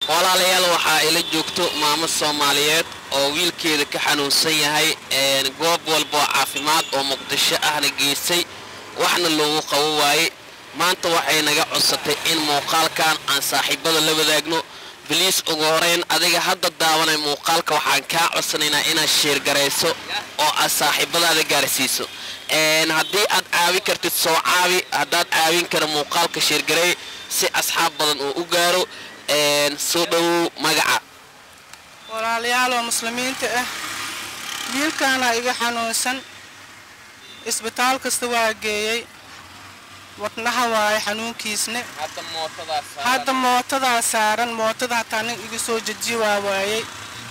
walaalayaal waxaa ila joogto maamo soomaaliyeed oo wiilkeeda ka xanuunsan yahay goob walba oo caafimaad oo muqdisho ahna geysay waxna loogu qabo waaye maanta waxay naga codsatay in muuqaalkan aan saaxiibada la wadaagno biliis ugu horeyn adiga hadda daawanay muuqaalka waxaan kaa codsanaynaa inaad sheergarayso oo aad saaxiibadaada gaarsiiso haddii aad caawin kartid soo caawi haddaad caawin kara muuqaalka sheergareey si asxaab badan uu u gaaro soo dhowow magaca walaalayaal oo muslimiinta ah wiilkaana iga xanuunsan isbitaal kasta waa geeyey wadnaha waaye xanuunkiisne hadda mootadaa saaran mootada hataa nin iga soo jeji waa waayey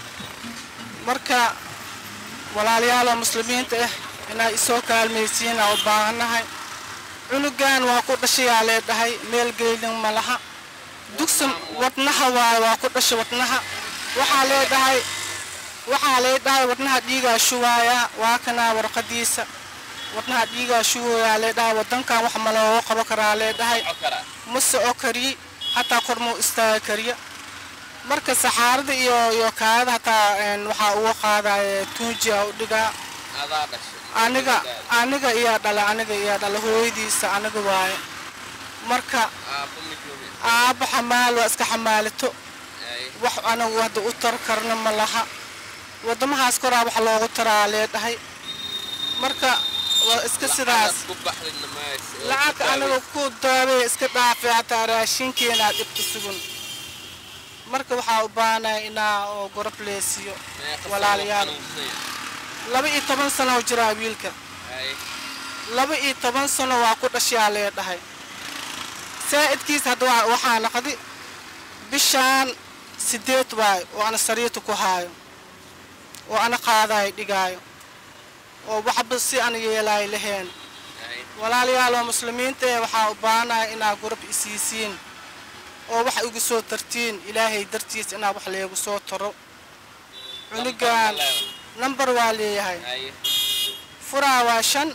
marka walaalayaal oo muslimiinta ah inaa isoo kaalmaysiinaa u baahannahay cunugan waa ku dhashayaa lee dhahay meel geylin ma laha dugsi wadnaha waaye waa ku dhasha wadnaha waxaa leedhahay waxaa leedhahay wadnaha dhiigaa shuwaayaa waa kanaa warqadiisa wadnaha dhiigaa shuwayaa leedhahay wadankan wax ma looga qabo karaa leedhahay mase oo kariye hataa kormuu istaaga kariya marka saxaarada iyo iyo kaada hataa waxaa uga qaadaya tuunjiya u dhigaa aniga aniga iyaa dhala aniga iyaa dhala hooyadiisa aniga waaye marka aabba xamaal waa iska xamaalito wax anagu hadda u tar karna ma laha wadamahaas koraa wax loogu taraa leedhahay marka waa iska sidaas lacagka aniga ku daabay iska dhaafay hataa raashinkeenaa dhibka sugun marka waxaa u baahanaya inaa oo gorob leesiyo walaalayaal laba iyo toban sano jiraa wiilka laba iyo toban sano waa ku dhashaa leedhahay saa'idkiis hadda waxaa naqdi bishaan sideed waayo oo ana sariirta ku haayo oo ana qaadaayo dhigaayo oo waxba si ana yeelaayo laheen walaalayaal oo muslimiinta ee waxaa u baahanaya inaa gurab isiisiin oo wax igu soo tartiin ilaahay dartiis inaa wax leegu soo taro cunugan nambar waa leeyahay furaa waa shan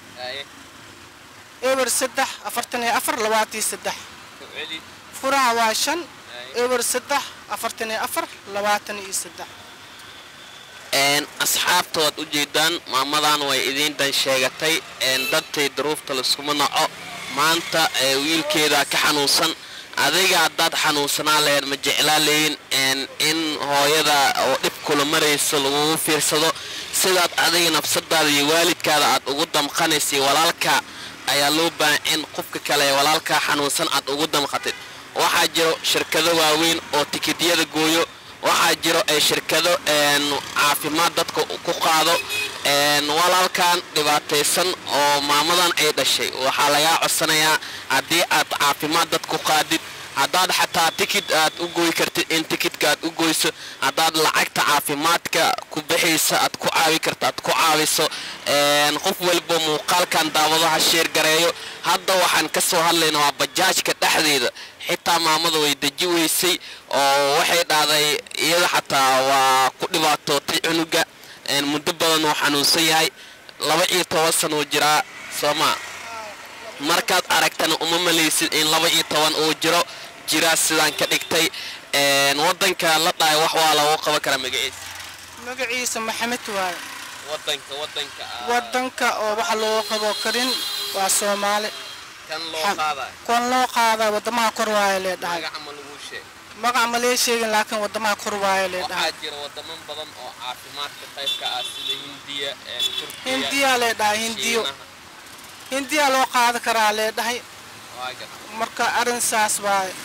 eber saddex afartan iyo afar labaatiyo saddex furaha waa shan eber saddex afartan iyo afar labaatan iyo saddex asxaabta waad u jeedaan maamadan way idiin dan sheegatay dadtay duruufta laskuma naco maanta wiilkeeda ka xanuunsan adiga haddaad xanuunsanaa laheyd ma jeclaa leyin in hooyada oo dhib kula marayso lagugu fiirsado sidaad adiga nafsadaada iyo waalidkaada aad ugu damqanaysay walaalka ayaa loo baahan in qofka kale ee walaalkaa xanuunsan aad ugu damqatid waxaa jiro shirkado waaweyn oo tikidyada gooyo waxaa jiro shirkado caafimaad dadka ku qaado walaalkan dhibaataysan oo maamadan ay dhashay waxaa lagaa codsanayaa haddii aad caafimaad dad ku qaadid haddaad xataa tikid aad u gooyi kartid in tikidka aad u goyso haddaad lacagta caafimaadka ku bixaysa aad ku caawi karta aad ku caawiso qof walba muuqaalkan daawadaha sheer gareeyo hadda waxaan ka soo hadlayna waa bajaajka dhexdeeda xitaa maamada way deji weysay oo waxay dhahday iyada xataa waa ku dhibaatootay cunuga muddo badan uu xanuunsan yahay laba iyo toban sanuu jiraa soomaa markaad aragtana uma malaysid in laba iyo toban uu jiro jiraa sidaan ka dhigtay wadanka la dhahay wax waa lagu qaban karaa magaciisa magaciisa maxamed waaye wadanka wadanka wadanka oo wax loo qabo karin waa soomaali kan loo qaaday kon loo qaadaa wadamaha kor waaye lee dhahay magaca ma lagu sheeg magac ma lee sheegin laakiin wadamaha kor waaye lee dhahay waxaa jira wadamo badan oo caafimaadka qaybka ah sida hindiya turkiya hindiya lee dhahay hindiyo Shiinaha. hindiya loo qaadi karaa lee dhahay Waa gartay. marka arrin saas waaye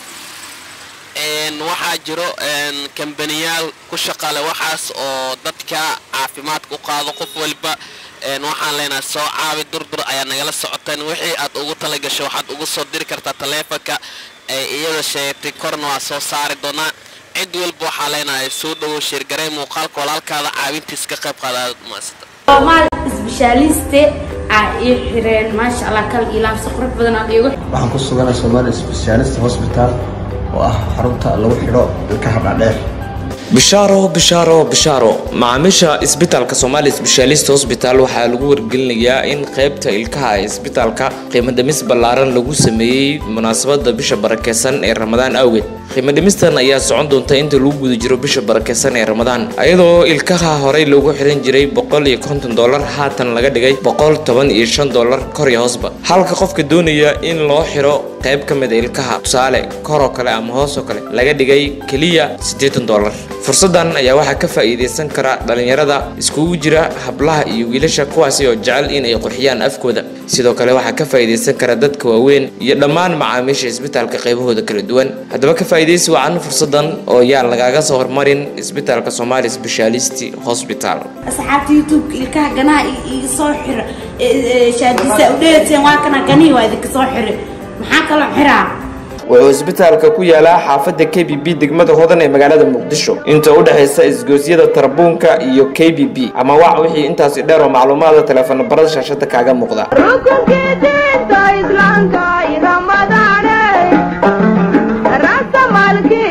Een, waxaa jiro een, kambaniyaal ku shaqale waxaas oo dadka caafimaadka u qaado qof walba een, waxaan leenahay soo caabi durdur ayaa nagala socoteen wixii aad ugu talagasho waxaad ugu soo diri kartaa taleefanka ee iyada sheegtay korna waa soo saari doonaa cid walba waxaa leenahay soo dhowow sheergarey muuqaalka walaalkaada caawintiis ka qayb qaadaad maasata soomaal isbishaaliste aa ii xireen maasha allah kal ilaamsi qurux badan aad iigu waxaan ku suganahay Somali Specialist Hospital oo ah xarunta lagu xidho ilkaha dhaadheer bishaaro bishaaro bishaaro macaamiisha isbitaalka Somali Specialist Hospital waxaa lagu wargelinayaa in qaybta ilkaha ee isbitaalka qiimo dhimis ballaaran lagu sameeyey munaasabada bisha barakeysan ee Ramadaan awgeed qiimo dhimistan ayaa socon doonta inta lagu guda jiro bisha barakeysan ee ramadaan iyadoo ilkaha horey loogu xiran jiray boqol iyo konton dollar haatan laga dhigay boqol toban iyo shan dollar kor iyo hoosba halka qofka doonaya in loo xiro qayb ka mid a ilkaha tusaale koroo kale ama hoosoo kale laga dhigay keliya siddeetan dollar fursadan ayaa waxaa ka faa'iidaysan kara dhalinyarada iskugu jira hablaha iyo wiilasha kuwaasi oo jecel inay qurxiyaan afkooda sidoo kale waxaa ka faa'iidaysan kara dadka waaweyn iyo dhammaan macaamiisha isbitaalka qaybahooda kala duwan haddaba ka faa'iidaysi wacan fursadan oo yaan lagaaga soo hormarin isbitaalka Somali Specialist Hospital asxaabta youtube ilkaha ganaha iga soo xira shaadisa u dheeteen waa kana ganihi waa idinka soo xira maxaa kaloo xiraa wuxuu isbitaalka ku yaalaa xaafadda k b b degmada hodan ee magaalada muqdisho inta u dhexaysa isgoosyada tarabuunka iyo k b b ama wac wixii intaasi dheer oo macluumaada teleefano barada shaashada kaaga muuqda rukunkiisa islaamka ramadaan rasta maalkii